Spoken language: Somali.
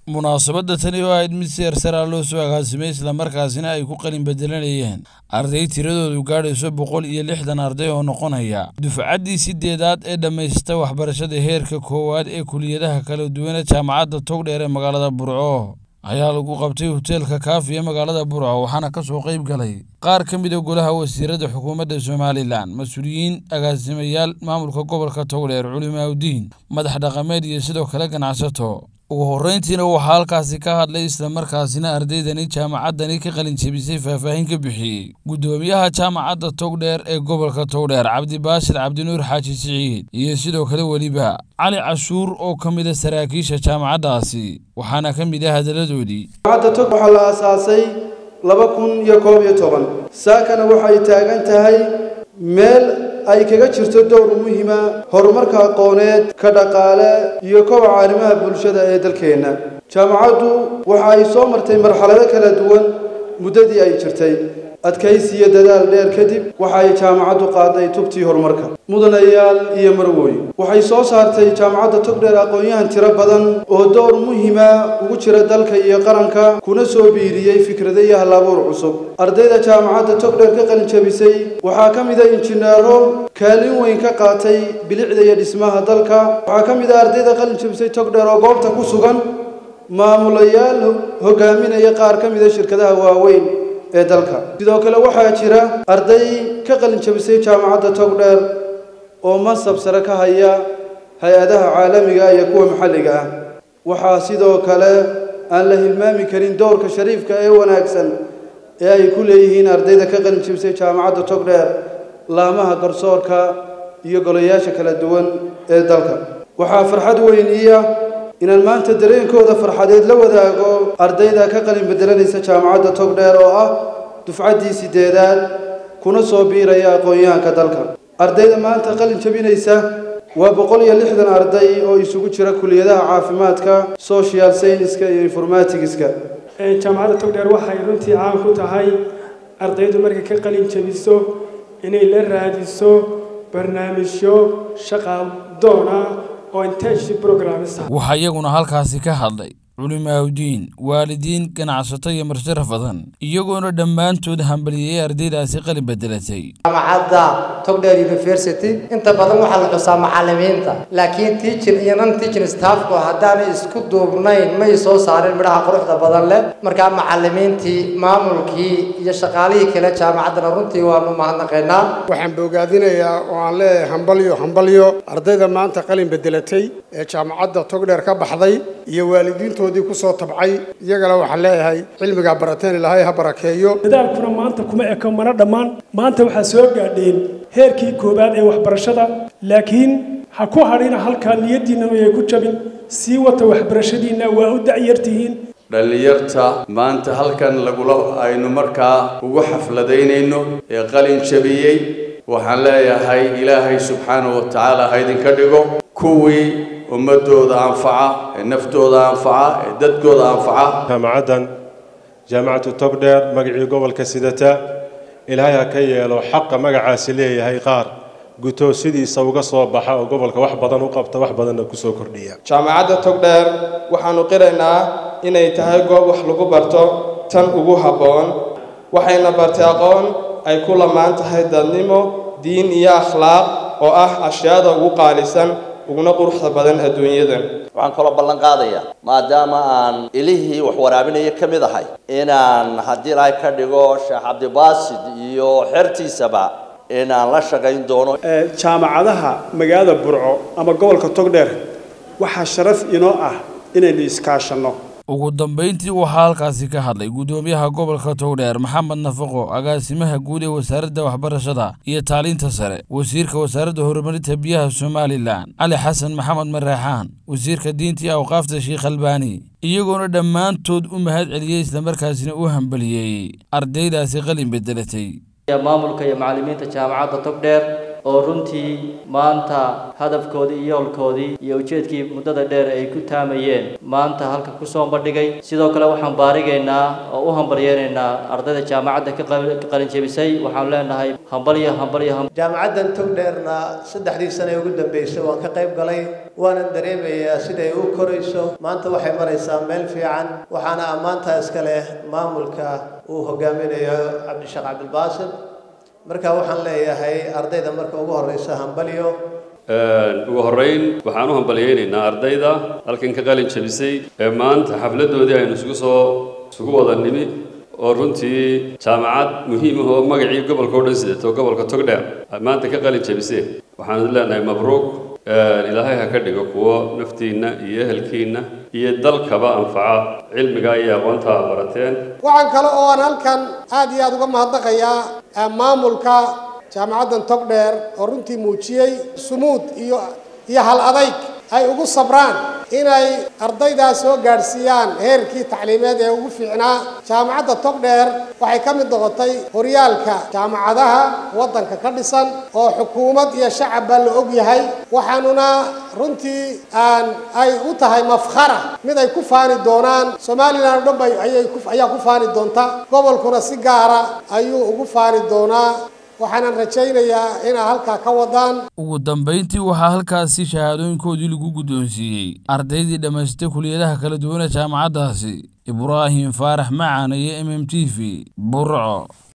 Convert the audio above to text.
munaasabadda tani oo ahayd mid si ersaraa loo soo agaasimay islamarkaasina ay ku qalin bedelanayeen arday tiradoodu gaadhayso boqol iyo lixdan arday oo noqonaya dufcaddii sideedaad ee dhammaysta waxbarashada heerka koowaad ee kuliyadaha kala duwane jaamacadda togdheer ee magaalada burco ayaa lagu qabtay hoteelka kaafi ee magaalada burco waxaana ka soo qayb galay qaar ka mid a golaha wasiiradda xukuumadda somalilan mas-uuliyiin agaasimayaal maamulka gobolka togdheer culimaaudiin madax dhaqameed iyo sidoo kale ganacsato ugu horreyntiina waxaa halkaasi ka hadlay islamarkaasina ardaydani jaamacaddani ka qalin jebisay faahfaahin ka bixiyey guddoomiyaha jaamacadda togdheer ee gobolka togdheer cabdibaashir cabdinuur xaaji siciid iyo sidoo kale weliba cali cashuur oo ka mid a saraakiisha jaamacaddaasi waxaana ka mid ah hadalladoodii jaamacadda tog waxaa la aasaasay laba kun iyo koob iyo toban saakana waxay taagan tahay meel ay kaga jirto dowr muhiima horumarka aqooneed ka dhaqaale iyo kobaca arrimaha bulshada ee dalkeenna jaamacaddu waxa ay soo martay marxalado kala duwan muddadii ay jirtay adkaysi iyo dadaal dheer kadib waxa ay jaamacaddu qaaday tubtii horumarka mudanayaal iyo marwooy waxay soo saartay jaamacadda togdheer aqoon-yahan tiro badan oo dowr muhiima ugu jira dalka iyo qaranka kuna soo biiriyey fikrado iyo halabuur cusub ardayda jaamacadda togdheer ka qalin jabisay waxaa ka mid a injineero kaalin weyn ka qaatay bilicda iyo dhismaha dalka waxaa ka mid a ardayda qalin jabisay togdheer oo goobta ku sugan maamulayaal hogaaminaya qaar ka mid a shirkadaha waaweyn ee dalka sidoo kale waxaa jira arday ka qalin jabisay jaamacadda togdheer oo mansab sare ka haya hay-adaha caalamiga iyo kuwa maxalliga ah waxaa sidoo kale aan la hilmaami karin dowrka shariifka ee wanaagsan ee ay ku leeyihiin ardayda ka qalin jabisay jaamacadda togdheer laamaha garsoorka iyo golayaasha kala duwan ee dalka waxaa farxad weyn ii ah inaan maanta dareenkooda farxadeed la wadaago ardayda ka qalin bedelanaysa jaamacadda togdheer oo ah dufcaddii sideedaad kuna soo biiraya aqoon-yahanka dalka ardayda maanta qalin jabinaysa waa boqol iyo lixdan arday oo isugu jira kuliyadaha caafimaadka social scienska iyo informaticska jaamacadda togdheer waxay runtii caan ku tahay ardaydu markay ka qalin jabiso inay la raadiso barnaamijyo shaqaal doon ah oo internship programs ah waxaa iyaguna halkaasi ka hadlay culimaaudiin waalidiin ganacsato iyo marsharaf badan iyagoona dhammaantood hambaliyey ardaydaasi qalin bedelatay jaamacadda togdheer university inta badan waxaa la xusaa macalimiinta laakiin teaching iyo non teaching staffku haddaanay isku duubnayn may soo saarin midhaha quruxda badan leh markaa macalimiintii maamulkii iyo shaqaalihii kale jaamacaddana runtii waanu mahadnaqaynaa waxaan bogaadinayaa oo aan leeyahay hambalyo hambalyo ardayda maanta qalin bedelatay ee jaamacadda togdheer ka baxday iyo waalidiintoodii kusoo tabcay iyagana waxaan leeyahay cilmigaa barateen ilaahay ha barakeeyo dadaalkuna maanta kuma eko mana dhammaan maanta waxaa soo gaadheen heerkii koowaad ee waxbarashada laakiin ha ku hadhina halkaa niyaddiinna ayay ku jabin sii wata waxbarashadiinna waa u dacyartihiin dhallinyarta maanta halkan lagula aynu markaa ugu xafladaynayno ee qalin jabiyey waxaan leeyahay ilaahay subxaanahu wa tacaala ha idinka dhigo kuwii ummadooda anfaca ee naftooda anfaca ee dadkooda anfaca jaamacaddan jaamacatu togdheer magacii gobolka sidata ilaahay ha ka yeelo xaqa magacaasi leeyahay qaar guto sidiisa uga soo baxa oo gobolka wax badan u qabta wax badanna kusoo kordhiya jaamacadda togdheer waxaanu qiraynaa inay tahay goob wax lagu barto tan ugu habboon waxayna bartay aqoon ay ku lamaan tahay dadnimo diin iyo akhlaaq oo ah ashyaada ugu qaalisan uguna quruxda badan adduunyadan waxaan kaloo ballan qaadayaa maadaama aan ilihii wax waraabinaya ka mid ahay inaan haddii ilaahay ka dhigo sheekh cabdibaasid iyo xertiisaba inaan la shaqayn doono jaamacadaha magaalada burco ama gobolka togdheer waxaa sharaf inoo ah inaynu iskaashanno ugu dambayntii waxaa halkaasi ka hadlay guddoomiyaha gobolka togdheer maxamed nafaqo agaasimaha guud ee wasaaradda waxbarashada iyo tacliinta sare wasiirka wasaaradda horumarinta biyaha somalilan cali xasan maxamed mareexaan wasiirka diinta iyo awqaafta sheekh albaani iyagoona dhammaantood u mahad celiyey islamarkaasina u hambaliyey ardaydaasi qalin bedelatay maamulka iyo macallimiinta jaamacadda togdheer oo runtii maanta hadafkoodii iyo yoolkoodii iyo ujeedkii muddada dheer ay ku taamayeen maanta halka kusoo bandhigay sidoo kale waxaan baarigaynaa oo u hambaryeynaynaa ardayda jaamacadda ka qalinjebisay waxaan leenahay hambalyo hambalyo jaamacaddan togdheerna saddexdii sane ugu dambeysay waan ka qayb galay waanan dareemayaa siday u korayso maanta waxay maraysaa meel fiican waxaana ammaantaa iska leh maamulka uu hogaaminayo cabdisheekh cabdilbaasit marka waxaan leeyahay ardayda marka ugu horeysa hambalyo ugu horreyn waxaan u hambalyaynaynaa ardayda halkan ka qalin jabisay ee maanta xafladdoodii aynu isugu soo isugu wada nimi oo runtii jaamacad muhiim ah oo magacii gobolka o dhan sidato gobolka togdheer maanta ka qalin jabiseen waxaan leenahay mabruuq ilaahay ha ka dhigo kuwo naftiinna iyo ehelkiinna iyo dalkaba anfaca cilmiga iyo aqoonta aad barateen waxaan kale oo aan halkan aad iyo aada uga mahadnaqayaa maamulka jaamacaddan togdheer oo runtii muujiyey sumuud iyo iyo hal adayg ay ugu sabraan inay ardaydaas soo gaadhsiiyaan heerkii tacliimeed ee ugu fiicnaa jaamacadda togdheer waxay ka mid noqotay horyaalka jaamacadaha waddanka ka dhisan oo xukuumad iyo shacabba la og yahay waxaanuna runtii aan ay u tahay mafkhara mid ay ku faani doonaan somalilan o dhan bay ayay ayaa ku faani doonta gobolkuna si gaara ayuu ugu faani doonaa waxaanan rajaynayaa inaa halkaa ka wadaan ugu dambayntii waxaa halkaasi shahaadooyinkoodii lagu guddoonsiiyey ardaydii dhammaystay kuliyadaha kala duwan ee jaamacaddaasi ibraahim faarax macaan iyo m m t v burco